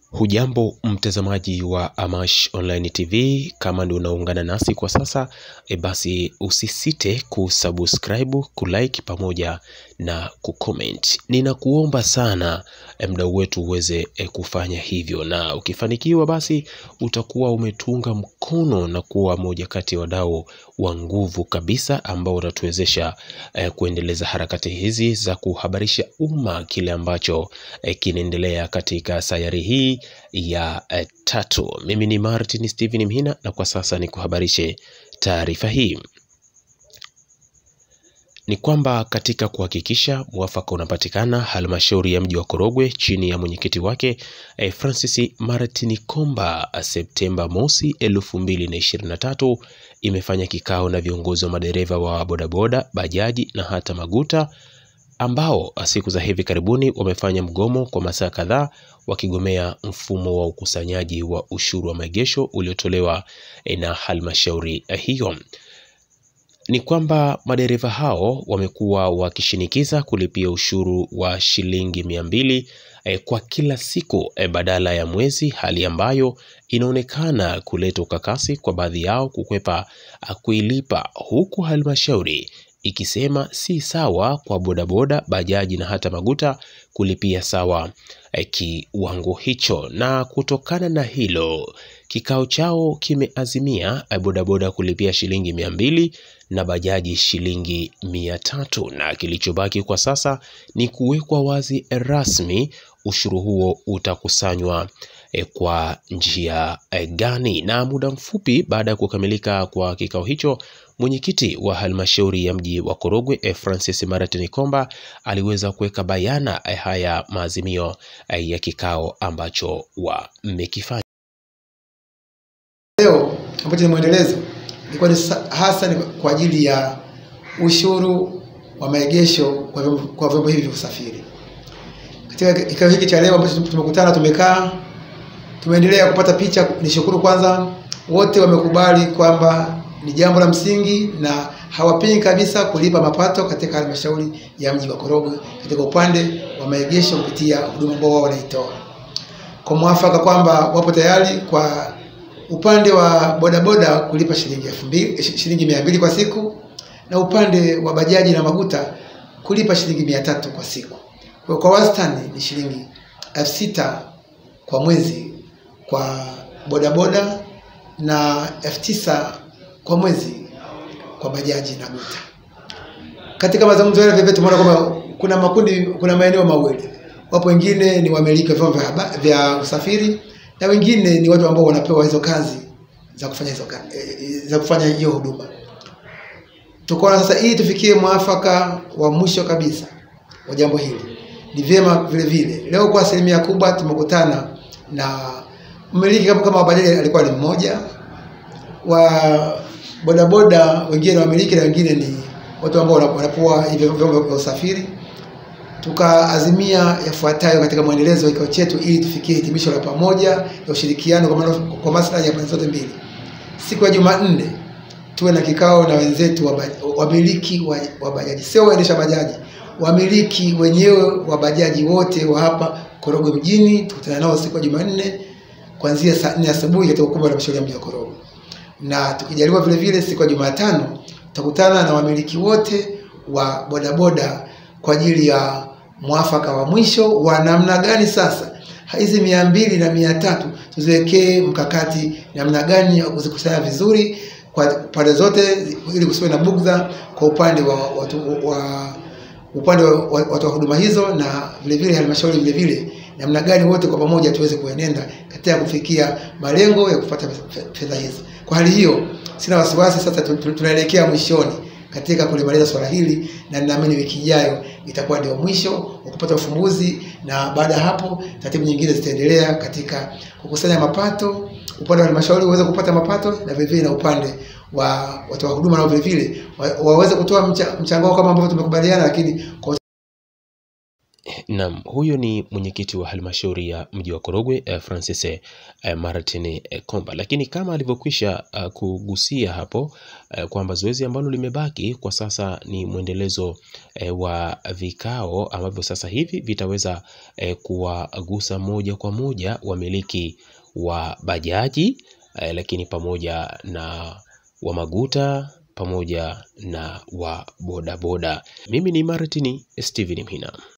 Hujambo mtazamaji wa Amash Online TV, kama ndio unaungana nasi kwa sasa e, basi usisite kusubscribe, kulike pamoja na kucomment. Ninakuomba sana e, mdau wetu uweze e, kufanya hivyo, na ukifanikiwa basi utakuwa umetunga mkono na kuwa moja kati ya wadau wa nguvu kabisa ambao utatuwezesha e, kuendeleza harakati hizi za kuhabarisha umma kile ambacho e, kinaendelea katika sayari hii ya eh, tatu. Mimi ni Martin Steven Mhina na kwa sasa ni kuhabarishe taarifa hii ni kwamba katika kuhakikisha mwafaka unapatikana, halmashauri ya mji wa Korogwe chini ya mwenyekiti wake eh, Francis Martin Komba Septemba mosi 2023 imefanya kikao na viongozi wa madereva wa bodaboda, bajaji na hata maguta ambao siku za hivi karibuni wamefanya mgomo kwa masaa kadhaa wakigomea mfumo wa ukusanyaji wa ushuru wa maegesho uliotolewa na halmashauri hiyo. Ni kwamba madereva hao wamekuwa wakishinikiza kulipia ushuru wa shilingi mia mbili eh, kwa kila siku eh, badala ya mwezi, hali ambayo inaonekana kuleta ukakasi kwa baadhi yao kukwepa kuilipa, huku halmashauri ikisema si sawa kwa bodaboda, bajaji na hata maguta kulipia sawa eh, kiwango hicho. Na kutokana na hilo, kikao chao kimeazimia eh, bodaboda kulipia shilingi mia mbili na bajaji shilingi mia tatu na kilichobaki kwa sasa ni kuwekwa wazi rasmi ushuru huo utakusanywa eh, kwa njia eh, gani. Na muda mfupi baada ya kukamilika kwa kikao hicho mwenyekiti wa halmashauri ya mji wa Korogwe eh, Francis Martin Komba aliweza kuweka bayana eh, haya maazimio eh, ya kikao ambacho wamekifanya. Leo ambacho ni mwendelezo ilikuwa ni sa- hasa ni kwa ajili ya ushuru wa maegesho kwa vyombo- kwa vyombo hivi vya usafiri. Katika kikao hiki cha leo ambacho tumekutana, tumekaa, tumeendelea kupata picha. Nishukuru kwanza, wote wamekubali kwamba ni jambo la msingi na hawapingi kabisa kulipa mapato katika halmashauri ya mji wa Korogwe katika upande wa maegesho kupitia huduma ambao wao wanaitoa kwa mwafaka kwamba wapo tayari kwa upande wa bodaboda kulipa shilingi elfu mbili shilingi mia mbili kwa siku na upande wa bajaji na maguta kulipa shilingi mia tatu kwa siku. Kwa, kwa wastani ni shilingi elfu sita kwa mwezi kwa bodaboda na elfu tisa kwa mwezi kwa bajaji na guta. Katika mazungumzo yale vile tumeona kwamba kuna makundi, kuna maeneo mawili, wapo wengine ni wamiliki wa vyombo vya, haba- vya usafiri na wengine ni watu ambao wanapewa hizo kazi za kufanya hizo ka- eh, za kufanya hiyo huduma. Tukaona sasa ili tufikie mwafaka wa mwisho kabisa wa jambo hili, ni vyema vile vile leo kwa asilimia kubwa tumekutana na mmiliki kama kama wa bajaji alikuwa ni mmoja wa bodaboda, wengine ni wamiliki na wengine ni watu ambao wana- wanapewa hivyo vyombo vya usafiri tukaazimia yafuatayo katika mwendelezo wa kikao chetu ili tufikie hitimisho la pamoja ya ushirikiano kwa maana- kwa maslahi ya pande zote mbili. Siku ya Jumanne tuwe na kikao na wenzetu wa baj- wamiliki wa, wa bajaji, sio waendesha bajaji, wamiliki wenyewe wa bajaji wote wa hapa Korogwe mjini. Tukutana nao siku ya Jumanne kuanzia saa nne asubuhi katika ukumbi wa halmashauri ya mji wa Korogwe, na tukijaliwa vile vile siku ya Jumatano tutakutana na wamiliki wote wa bodaboda kwa ajili ya mwafaka wa mwisho wa namna gani sasa hizi mia mbili na mia tatu tuziwekee mkakati namna gani ya kuzikusanya vizuri kwa pande zote ili kusiwe na bugdha kwa upande wa watu wa upande wa wa- watoa huduma hizo na vile vile halmashauri vile vile namna gani wote kwa pamoja tuweze kuenenda katika kufikia malengo ya kupata fe- fedha hizo. Kwa hali hiyo, sina wasiwasi sasa, tu- tu- tunaelekea mwishoni katika kulimaliza swala hili, na ninaamini wiki ijayo itakuwa ndio mwisho wa kupata ufumbuzi, na baada ya hapo taratibu nyingine zitaendelea katika kukusanya mapato, upande wa halmashauri uweze kupata mapato na vile vile na upande wa watoa huduma nao vile vile wa- waweze kutoa mcha- mchango wao kama ambavyo tumekubaliana, lakini kwa Naam, huyo ni mwenyekiti wa halmashauri ya mji wa Korogwe eh, Francis eh, Martin eh, Komba. Lakini kama alivyokwisha uh, kugusia hapo eh, kwamba zoezi ambalo limebaki kwa sasa ni mwendelezo eh, wa vikao ambavyo sasa hivi vitaweza eh, kuwagusa moja kwa moja wamiliki wa bajaji eh, lakini pamoja na wa maguta pamoja na wa bodaboda. Mimi ni Martin Steven Mhina.